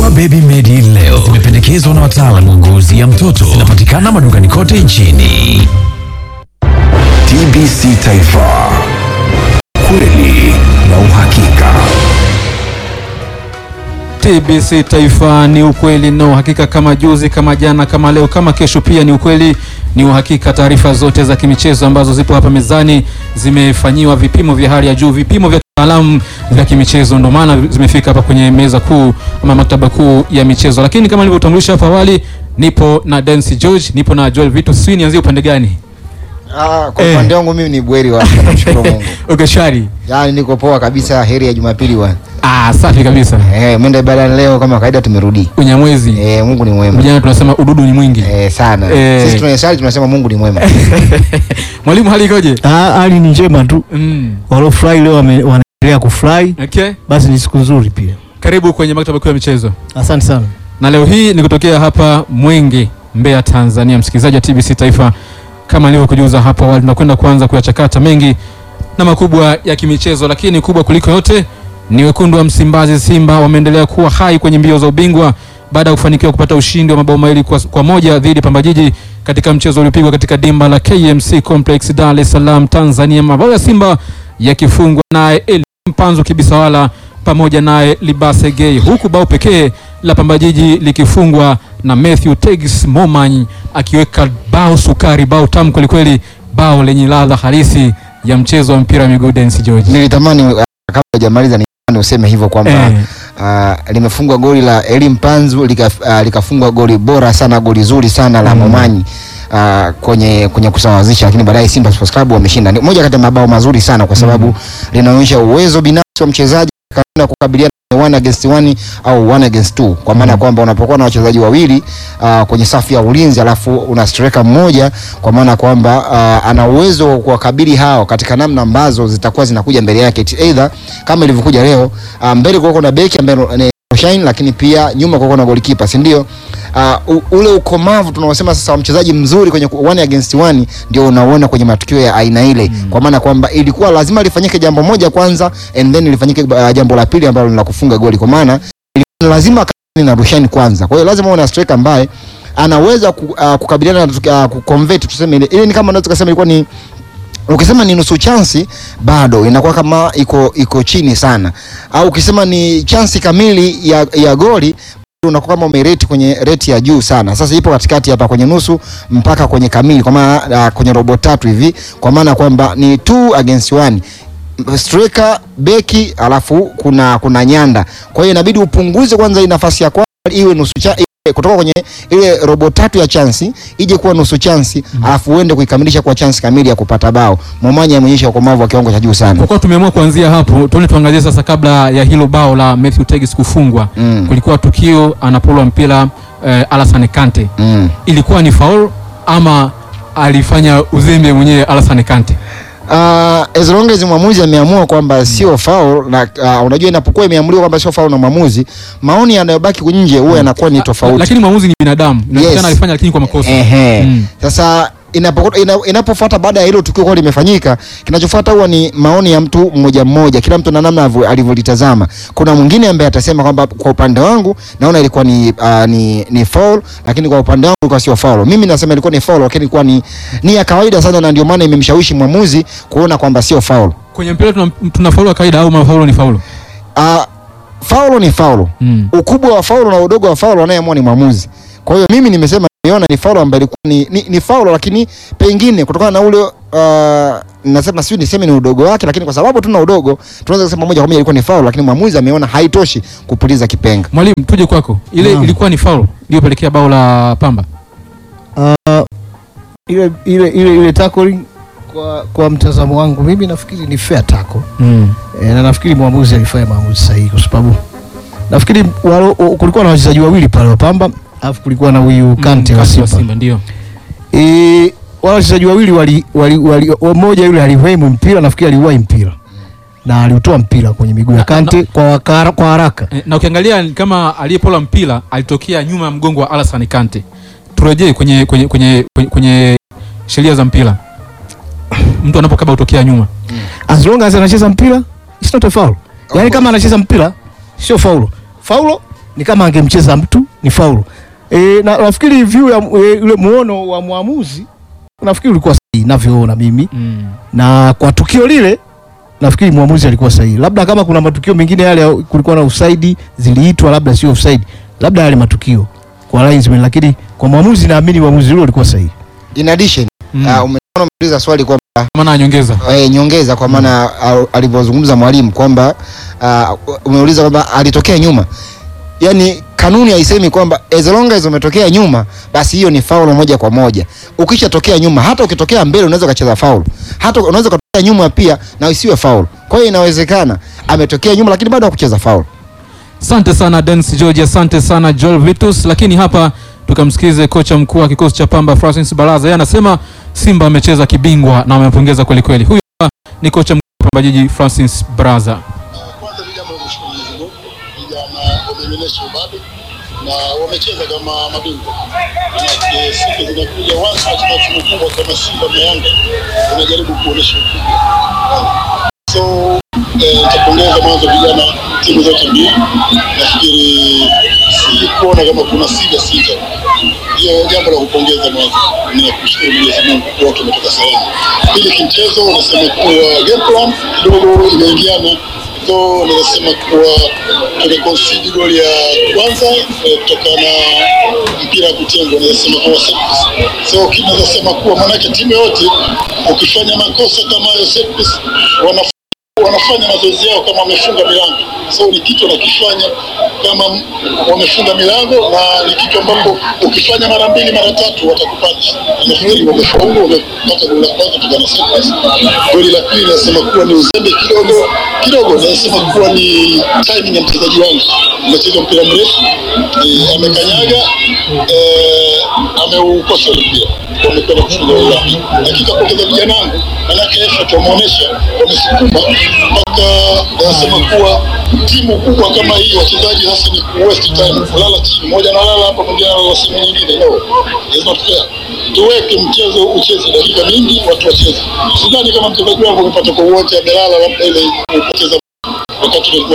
Dawa Baby Medi leo zimependekezwa na wataalamu wa ngozi ya mtoto. Zinapatikana madukani kote nchini. TBC Taifa, kweli na uhakika. TBC Taifa ni ukweli na uhakika, kama juzi, kama jana, kama leo, kama kesho, pia ni ukweli, ni uhakika. Taarifa zote za kimichezo ambazo zipo hapa mezani zimefanyiwa vipimo vya hali ya juu, vipimo vya kitaalamu vya kimichezo, ndio maana zimefika hapa kwenye meza kuu ama maktaba kuu ya michezo. Lakini kama nilivyotambulisha hapo awali, nipo na Densi George, nipo na Joel Vito. Sijui nianzie upande gani? Ah, kwa Eh. upande wangu mimi ni bweri wa namshukuru Mungu. Okay, shwari. Yaani niko poa kabisa, heri ya Jumapili bwana. Ah, safi kabisa. Eh, mwenda ibada leo kama kawaida tumerudi. Unyamwezi. Eh, Mungu ni mwema. Vijana tunasema ududu ni mwingi. Eh, sana. Eh. Sisi tunasali tunasema Mungu ni mwema. Mwalimu, hali ikoje? Ah, hali ni njema tu. Mm. Waliofurahi leo wame- wanaendelea kufurahi, Okay. basi ni siku nzuri pia. Karibu kwenye maktaba kuu ya michezo. Asante sana. na leo hii ni kutokea hapa Mwenge, Mbeya, Tanzania. Msikilizaji wa TBC Taifa, kama nilivyokujuza hapo awali, tunakwenda kuanza kuyachakata mengi na makubwa ya kimichezo, lakini kubwa kuliko yote ni wekundu wa Msimbazi, Simba wameendelea kuwa hai kwenye mbio za ubingwa baada ya kufanikiwa kupata ushindi wa mabao mawili kwa, kwa moja dhidi ya Pamba Jiji katika mchezo uliopigwa katika dimba la KMC Complex Dar es Salaam, Tanzania. Mabao ya Simba yakifungwa naye Eli Mpanzu Kibisawala pamoja naye Libase Gay, huku bao pekee la Pamba Jiji likifungwa na Matthew Tegis Momany akiweka bao sukari, bao tamu kwelikweli, bao lenye ladha halisi ya mchezo wa mpira wa miguu. Dennis George Nilitamani uh, kabla hujamaliza nitamani useme hivyo kwamba eh, uh, limefungwa goli la Elim Panzu lika, uh, likafungwa goli bora sana, goli zuri sana la Mm. Momanyi uh, kwenye kwenye kusawazisha, lakini baadaye Simba Sports Club wameshinda. Ni moja kati ya mabao mazuri sana kwa sababu Mm. linaonyesha uwezo binafsi wa mchezaji katika kukabiliana na one against one au one against two, kwa maana Mm. kwamba unapokuwa na wachezaji wawili uh, kwenye safu ya ulinzi alafu una striker mmoja, kwa maana kwamba uh, ana uwezo wa kuwakabili hao katika namna ambazo zitakuwa zinakuja mbele yake, either kama ilivyokuja leo uh, mbele kuko na beki ambaye ni Shine, lakini pia nyuma kuko na golikipa, si ndio? Uh, u- ule ukomavu tunaosema sasa wa mchezaji mzuri kwenye ku- one against one ndio unaona kwenye matukio ya aina ile Mm. kwa maana kwamba ilikuwa lazima lifanyike jambo moja kwanza and then lifanyike uh, jambo la pili ambalo ni la kufunga goli, kwa maana ilikuwa lazima kani na Rushaini kwanza. Kwa hiyo lazima uwe na striker ambaye anaweza ku, uh, kukabiliana na uh, kuconvert tuseme ile ile ni kama unaweza kusema ilikuwa ni ukisema ni nusu chansi bado inakuwa kama iko iko chini sana, au ukisema ni chansi kamili ya, ya goli bado unakuwa kama umereti kwenye reti ya juu sana. Sasa ipo katikati hapa kwenye nusu mpaka kwenye kamili, kwa maana uh, kwenye robo tatu hivi, kwa maana kwamba ni two against one striker beki, alafu kuna kuna nyanda. Kwa hiyo inabidi upunguze kwanza hii nafasi ya kwanza iwe nusu cha iwe kutoka kwenye ile robo tatu ya chansi ije kuwa nusu chansi Mm. alafu uende kuikamilisha kwa chansi kamili ya kupata bao. Momanya ameonyesha ukomavu wa kiwango cha juu sana. kwa kuwa tumeamua kuanzia hapo, tuone tuangazie sasa, kabla ya hilo bao la Matthew Tegis kufungwa, Mm. kulikuwa tukio anapolwa mpira eh, Alassane Kante, Mm. ilikuwa ni faul ama alifanya uzembe mwenyewe Alassane Kante? Uh, as long as mwamuzi ameamua kwamba sio foul na uh, unajua inapokuwa imeamuliwa kwamba sio foul na mwamuzi, maoni yanayobaki nje huwa yanakuwa ni tofauti. Lakini mwamuzi ni binadamu, inawezekana Yes. alifanya lakini kwa makosa. Ehe. Mm. Sasa inapokuwa- ina, inapofuata baada ya hilo tukio kwa limefanyika, kinachofuata huwa ni maoni ya mtu mmoja mmoja, kila mtu na namna avyo- alivyolitazama. Kuna mwingine ambaye atasema kwamba kwa upande wangu naona ilikuwa ni, uh, ni, ni foul, lakini kwa upande wangu ilikuwa sio foul. Mimi nasema ilikuwa ni foul, lakini ilikuwa ni, ni ya kawaida sana, na ndio maana imemshawishi mwamuzi kuona kwamba sio foul. Kwenye mpira tuna, tuna faulu ya kawaida au mafaulu ni faulu? Uh, faulo ni faulo. Mm. Ukubwa wa faulo na udogo wa faulo anayeamua ni mwamuzi. Kwa hiyo mimi nimesema nimeona ni faulo ambayo ilikuwa ni, ni, ni faulo lakini pengine kutokana na ule uh, nasema sijui niseme ni udogo wake, lakini kwa sababu tuna udogo tunaweza kusema moja kwa moja ilikuwa ni faulo, lakini mwamuzi ameona haitoshi kupuliza kipenga. Mwalimu, tuje kwako. Ile Naam. ilikuwa ni faulu iliyopelekea bao la Pamba. Uh, ile ile ile ile tackling kwa kwa mtazamo wangu mimi nafikiri ni fair tackle. Mm. E, na nafikiri mwamuzi alifanya maamuzi sahihi kwa sababu nafikiri walo, o- kulikuwa na wachezaji wawili pale wa Pamba alafu kulikuwa na huyu Kante wa Kante wa Simba. Simba ndio. E, wale wachezaji wawili wali, wali, wali mmoja yule alihemu mpira nafikiri aliwahi mpira na aliutoa mpira kwenye miguu ya Na- Kante kwa, wakara, kwa haraka. Eh, na ukiangalia ni kama aliyepola mpira alitokea nyuma ya mgongo wa Alassane Kante. Turejee kwenye kwenye kwenye kwenye, kwenye sheria za mpira. Mtu anapokaba utokea nyuma. As long as anacheza mpira it's not a foul. Yaani kama anacheza mpira sio faulo. Faulo ni kama angemcheza mtu ni faulu. E, na nafikiri view ya e, ule muono wa mwamuzi nafikiri ulikuwa sahihi navyoona mimi Mm. na kwa tukio lile nafikiri mwamuzi alikuwa sahihi. Labda kama kuna matukio mengine yale ya- kulikuwa na offside ziliitwa, labda sio offside, labda yale matukio kwa linesman, lakini kwa mwamuzi naamini uamuzi ule ulikuwa sahihi. In addition, Mm. uh, umeona umeuliza swali kwamba maana anyongeza eh, nyongeza kwa maana uh, alivyozungumza mwalimu kwamba uh, umeuliza kwamba alitokea nyuma, yaani kanuni haisemi kwamba as long as umetokea nyuma basi hiyo ni faulu moja kwa moja. Ukishatokea nyuma, hata ukitokea mbele unaweza ukacheza faulu, hata unaweza ukatokea nyuma pia na isiwe faulu. Kwa hiyo inawezekana ametokea nyuma, lakini bado hakucheza faulu. Asante sana Dennis George, asante sana Joel Vitus. Lakini hapa tukamsikize kocha mkuu wa kikosi cha Pamba Francis Baraza, yeye anasema Simba amecheza kibingwa na amepongeza kweli kweli. Huyu hapa ni kocha mkuu wa Pamba Jiji Francis Baraza. Kwanza ni jambo la kushukuru Mwenyezi Mungu, vijana wameonyesha ubabe na wamecheza kama mabingwa. Manake siku zinakuja watu katika timu kubwa kama Simba na Yanga wanajaribu kuonyesha ukubwa. So eh, nitapongeza mwanzo vijana timu zote mbili. Nafikiri si kuona kama kuna sija sita, hiyo jambo la kupongeza mwanzo ni kushukuru Mwenyezi Mungu kuwa tumetoka salama. Pili, kimchezo unasema kuwa game plan kidogo imeingiana so ninasema kuwa tumeconcede goli ya kwanza eh, kutokana na mpira wa kutengwa, ninasema kuwa set piece. so kinaweza sema kuwa maanake timu yote ukifanya makosa kama hayo set piece, wana wanafanya mazoezi yao kama wamefunga milango, so ni kitu wanakifanya kama wamefunga milango, na ni kitu ambapo ukifanya mara mbili mara tatu watakupata. Nafikiri wamefaulu, wamepata goli la kwanza kutokana na set piece. Goli la pili nasema kuwa ni uzembe kidogo kidogo, nasema kuwa ni timing ya mchezaji wangu, amecheza mpira mrefu eh, amekanyaga eh, ameukosa ule mpira wamekwenda kufunga goli la pili. Lakini kapongeza vijana wangu, manake effort wameonyesha, wamesukuma mpaka wanasema kuwa timu kubwa kama hii, wachezaji sasa ni ku waste time, kulala chini, mmoja analala hapa, mwingine analala sehemu nyingine. No, it's not fair. Tuweke mchezo ucheze dakika mingi, watu wacheze. Sidhani kama mchezaji wangu amepata kwa uwanja amelala, labda ile kupoteza wakati tulikuwa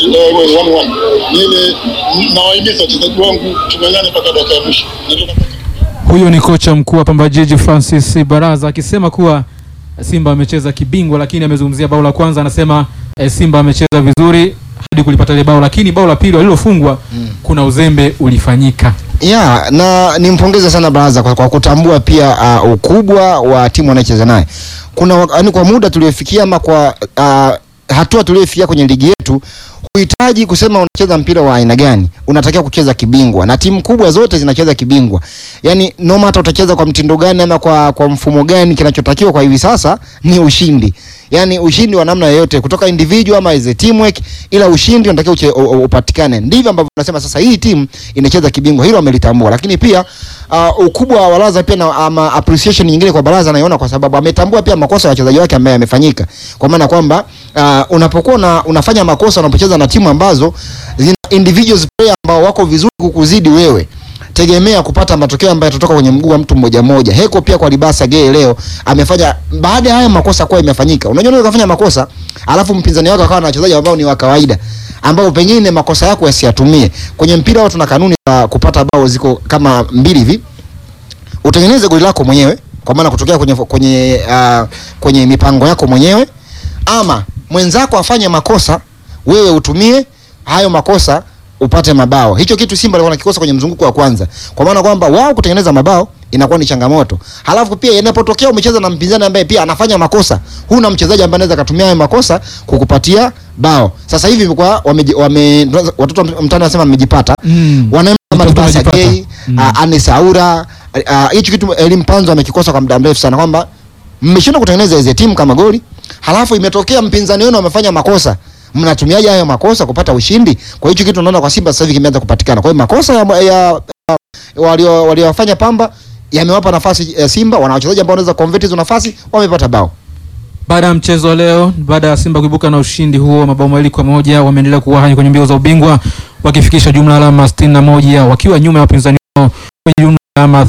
0-1 ni ile, nawahimiza wachezaji wangu tung'ang'ane mpaka dakika ya mwisho. Ndio Huyo ni kocha mkuu wa Pamba Jiji Francis Baraza akisema kuwa Simba amecheza kibingwa, lakini amezungumzia bao la kwanza, anasema eh, Simba amecheza vizuri hadi kulipata ile bao, lakini bao la pili walilofungwa kuna uzembe ulifanyika. ya na nimpongeze sana Baraza kwa, kwa kutambua pia uh, ukubwa wa timu wanayocheza naye. Kuna wa- yaani kwa muda tuliofikia ama kwa uh, hatua tuliofikia kwenye ligi yetu huhitaji kusema unacheza mpira wa aina gani, unatakiwa kucheza kibingwa, na timu kubwa zote zinacheza kibingwa. Yani no matter utacheza kwa mtindo gani ama kwa, kwa mfumo gani, kinachotakiwa kwa hivi sasa ni ushindi, yani ushindi wa namna yoyote, kutoka individual ama as a teamwork, ila ushindi unatakiwa uche- u- u- upatikane. Ndivyo ambavyo tunasema sasa hii timu inacheza kibingwa, hilo amelitambua. Lakini pia uh, ukubwa wa Baraza pia na ama appreciation nyingine kwa Baraza naiona kwa sababu ametambua pia makosa ya wachezaji wake ambayo yamefanyika, kwa maana kwamba uh, unapokuwa una, unafanya makosa unapocheza na timu ambazo zina individuals player ambao wako vizuri kukuzidi wewe tegemea kupata matokeo ambayo yatatoka kwenye mguu wa mtu mmoja mmoja. Heko pia kwa Libasa Gay leo amefanya baada ya haya makosa kuwa imefanyika. Unajua unaweza kufanya makosa alafu mpinzani wako akawa na wachezaji ambao ni wa kawaida ambao pengine makosa yako yasiyatumie. Kwenye mpira wao tuna kanuni za kupata bao ziko kama mbili hivi. Utengeneze goli lako mwenyewe kwa maana kutokea kwenye kwenye uh, kwenye mipango yako mwenyewe ama mwenzako afanye makosa wewe utumie hayo makosa upate mabao. Hicho kitu Simba alikuwa nakikosa kwenye mzunguko wa kwanza, kwa maana kwamba wao kutengeneza mabao inakuwa ni changamoto. Halafu pia inapotokea umecheza na mpinzani ambaye pia anafanya makosa, huna mchezaji ambaye anaweza kutumia hayo makosa kukupatia bao. Sasa hivi kwa wame, wame watoto wa mtaani wanasema wamejipata Mm. wanaenda kama Watoto Libasa wamejipata. Gay, Mm. uh, Anis Aura uh, hicho kitu Elim Panzo amekikosa kwa muda mrefu sana kwamba mmeshindwa kutengeneza hizo timu kama goli, halafu imetokea mpinzani wenu amefanya makosa, mnatumiaje hayo makosa kupata ushindi? Kwa hiyo hicho kitu unaona kwa Simba sasa hivi kimeanza kupatikana. Kwa hiyo makosa ya, ya, ya walio waliowafanya Pamba yamewapa nafasi ya Simba, wana wachezaji ambao wanaweza convert hizo nafasi, wamepata bao. Baada ya mchezo wa leo, baada ya Simba kuibuka na ushindi huo mabao mawili kwa moja, wameendelea kuwa hai kwenye mbio za ubingwa wakifikisha jumla alama 61 wakiwa nyuma ya wapinzani wao kwenye jumla ya alama eh,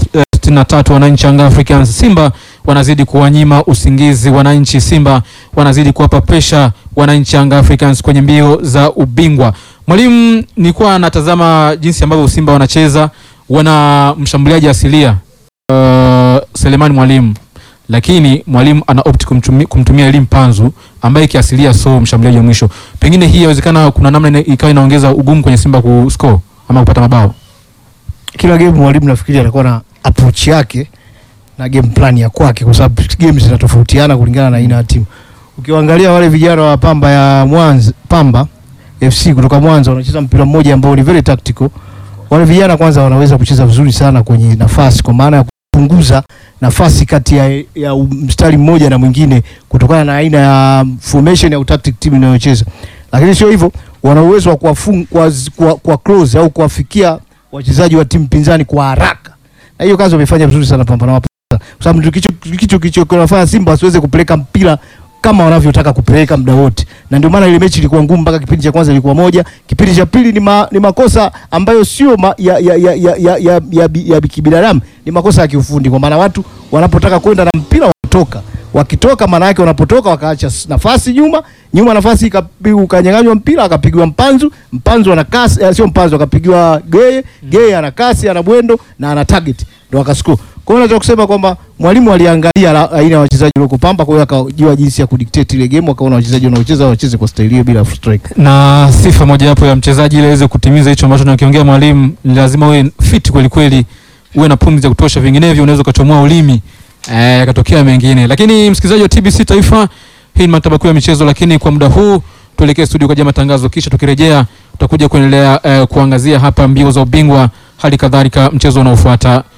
63 wananchi Young Africans. Simba wanazidi kuwanyima usingizi wananchi. Simba wanazidi kuwapa presha wananchi Young Africans kwenye mbio za ubingwa. Mwalimu, nilikuwa natazama jinsi ambavyo Simba wanacheza, wana mshambuliaji asilia uh, Selemani Mwalimu, lakini mwalimu ana opt kumtumia, kumtumia Elim Panzu ambaye kiasilia so mshambuliaji wa mwisho. Pengine hii inawezekana kuna namna ina- ikawa inaongeza ugumu kwenye Simba kuscore ama kupata mabao. kila game mwalimu nafikiri anakuwa na approach yake na game plan ya kwake, kwa sababu game zinatofautiana kulingana na aina ya timu. Ukiwaangalia wale vijana wa Pamba ya Mwanza, Pamba FC kutoka Mwanza wanacheza mpira mmoja ambao ni very tactical. Wale vijana kwanza wanaweza kucheza vizuri sana kwenye nafasi, kwa maana ya kupunguza nafasi kati ya, ya mstari mmoja na mwingine kutokana na aina ya formation au tactic timu inayocheza. Lakini sio hivyo, wana uwezo wa kuwafung kwa, kwa, kwa close au kuwafikia wachezaji wa timu pinzani kwa haraka, na hiyo kazi wamefanya vizuri sana Pambana Wapo, kwa sababu ndio kicho kicho kicho kinafanya Simba wasiweze kupeleka mpira kama wanavyotaka kupeleka muda wote, na ndio maana ile mechi ilikuwa ngumu mpaka kipindi cha kwanza ilikuwa moja, kipindi cha pili ni, ma, ni makosa ambayo sio ma, ya, ya, ya, ya, ya, ya, ya, bi- ya kibinadamu, ni makosa ya kiufundi, kwa maana watu wanapotaka kwenda na mpira wanatoka wakitoka maana yake wanapotoka wakaacha s- nafasi nyuma nyuma, nafasi ikapi- ukanyang'anywa mpira akapigwa mpanzu mpanzu ana kasi eh, sio mpanzu akapigiwa geye geye ana kasi ana bwendo na ana target ndo akascore. Kwa hiyo naweza kusema kwamba mwalimu aliangalia la- aina ya wachezaji walioko Pamba, kwa hiyo akajua jinsi ya kudictate ile game, akaona wachezaji wanaocheza wacheze kwa staili hiyo bila strike. na sifa mojawapo ya mchezaji ili aweze kutimiza hicho ambacho nakiongea mwalimu, ni lazima uwe fit kweli kweli, uwe na pumzi za kutosha, vinginevyo unaweza ukachomoa ulimi eh, yakatokea mengine. Lakini msikilizaji wa TBC Taifa, hii ni maktaba kuu ya michezo, lakini kwa muda huu tuelekee studio kwa ajili ya matangazo, kisha tukirejea tutakuja kuendelea eh, kuangazia hapa mbio za ubingwa, hali kadhalika mchezo unaofuata